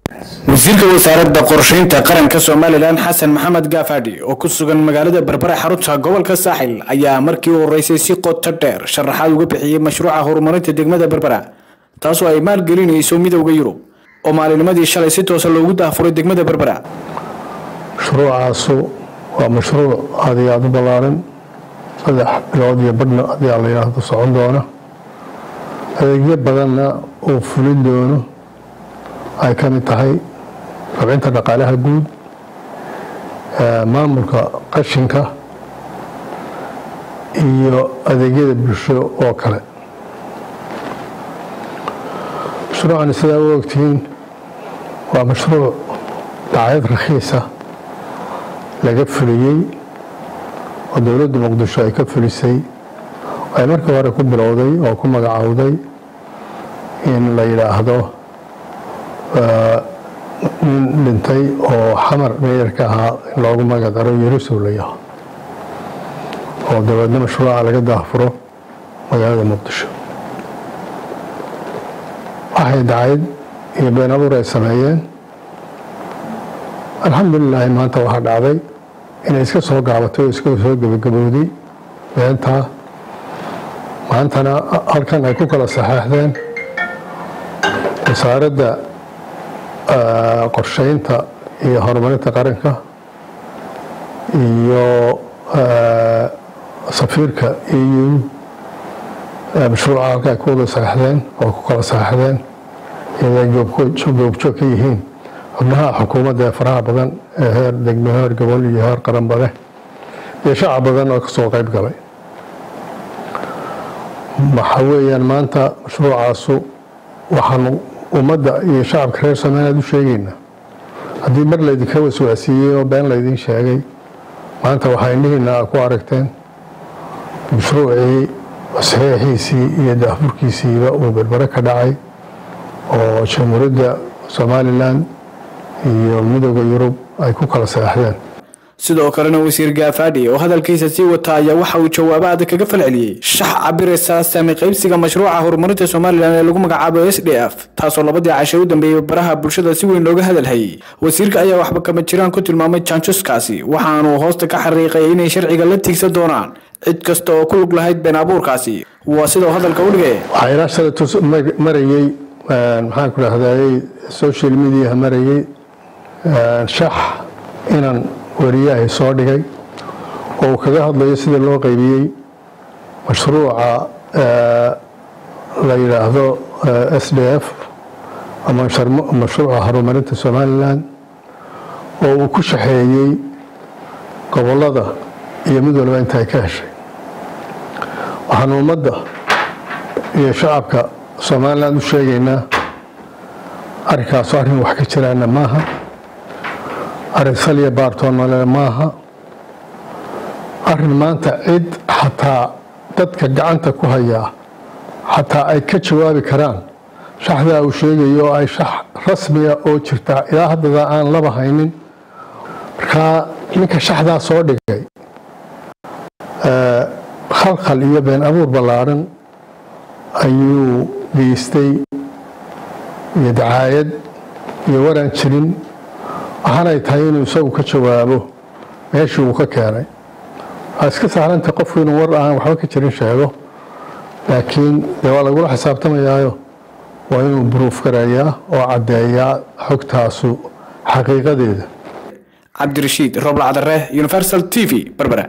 wasiirka wasaaradda qorsheynta qaranka somalilan xasan maxamed gaafadhi oo ku sugan magaalada berbera xarunta gobolka saaxil ayaa markii u horeysay si qoto dheer sharaxaad uga bixiyey mashruuca horumarinta degmada berbera taasoo ay maalgelinayso midowda yurub oo maalinimadii shalay si toosa loogu daafuray degmada berbera mashruucaasu waa mashruuc aad iyo aada u ballaaran saddex bilood iyo badhna ayaa la yidhaahdo socon doona adeegyo badanna uu fulin doono ay ka mid tahay rabcinta dhaqaalaha guud maamulka qashinka iyo adeegyada bulsho oo kale mashruucani sidaa u ogtihiin waa mashruuc dacayad rakhiisa laga fuliyey oo dowladda muqdisho ay ka fulisay ay markii hore ku bilowday oo ku magacowday in la yidhaahdo nin dhintay oo xamar meeyarka ahaa in loogu magadaro yerusow la yaho oo dabeedna mashruuca laga daafuro magaalada muqdisho waxay dacayad iyo been abuur ay sameeyeen alxamdulilaahi maanta waxaa dhacday inay iska soo gaabatay oo iska soo gebagabowday beentaa maantana halkan ay ku kala saxeexdeen wasaaradda qorsheynta iyo horumarinta qaranka iyo safiirka eu mashruuca halka ay ku wada saxeexdeen oo ku kala saxeexdeen iyaday goobjoog ka yihiin xubnaha xukuumadda ee faraha badan ee heer degmo heer gobol iyo heer qaranba leh iyo shacab badan oo kasoo qayb galay waxa weeyaan maanta mashruucaasu waxaanu ummadda iyo shacabka reer somaliland u sheegaynaa haddii mar laydinka waswaasiiyey oo been laydin sheegay maanta waxaa indhihiina ku aragteen mashruucii saxiixiisii iyo daafurkiisiiba uu berbere ka dhacay oo jamhuuriyadda somalilan iyo midooda yurub ay ku kala saxeexdeen sidoo kalena wasiir gaafadhi oo hadalkiisa sii wata ayaa waxa uu jawaabo adag kaga falceliyey shax cabiraysa saami qaybsiga mashruuca horumarinta somalilan ee lagu magacaabo s d f taasoo labadii cashay u dambeeyey baraha bulshada si weyn looga hadalhayay wasiirka ayaa waxba kama jiraan ku tilmaamay janjuskaasi waxaanuu hoosta ka xariiqay inay sharciga la tiigsan doonaan cid kasta oo ku lug lahayd been abuurkaasi waa sidau hadalka u dhigay waxaa ilaa shalatus marayey maxaan ku dhahday social mediaha marayey shax inaan wariyahay soo dhigay oo uu kaga hadlayo sida loo qaybiyey mashruuca la yidhaahdo s d f ama mashruuca horumarinta somalilan oo uu ku shaxeeyey gobolada iyo mid walba inta ay ka heshay waxaanu ummadda iyo shacabka somalilan u sheegaynaa arrinkaasu arrin wax ka jiraana maaha arrin saliya baartoonale maaha arrin maanta cid xataa dadka gacanta ku hayaa xataa ay ka jawaabi karaan shaxdaa uu sheegayo oo ay shax rasmiya oo jirta ilaa haddada aan laba haynin markaa ninka shaxdaa soo dhigay khalkhal iyo been abuur ballaaran ayuu geystay iyo dacaayad iyo waraan jirin waxaanay tahay inuu isagu ka jawaabo meeshii uu ka keenay waa iska sahlantay qofku inuu war aan waxba ka jirin sheego laakiin dee waa lagula xisaabtamayaayo waa inuu buruuf garayaa oo caddeeyaa xogtaasu xaqiiqadeeda cabdirashiid roblacdare universal t v berbera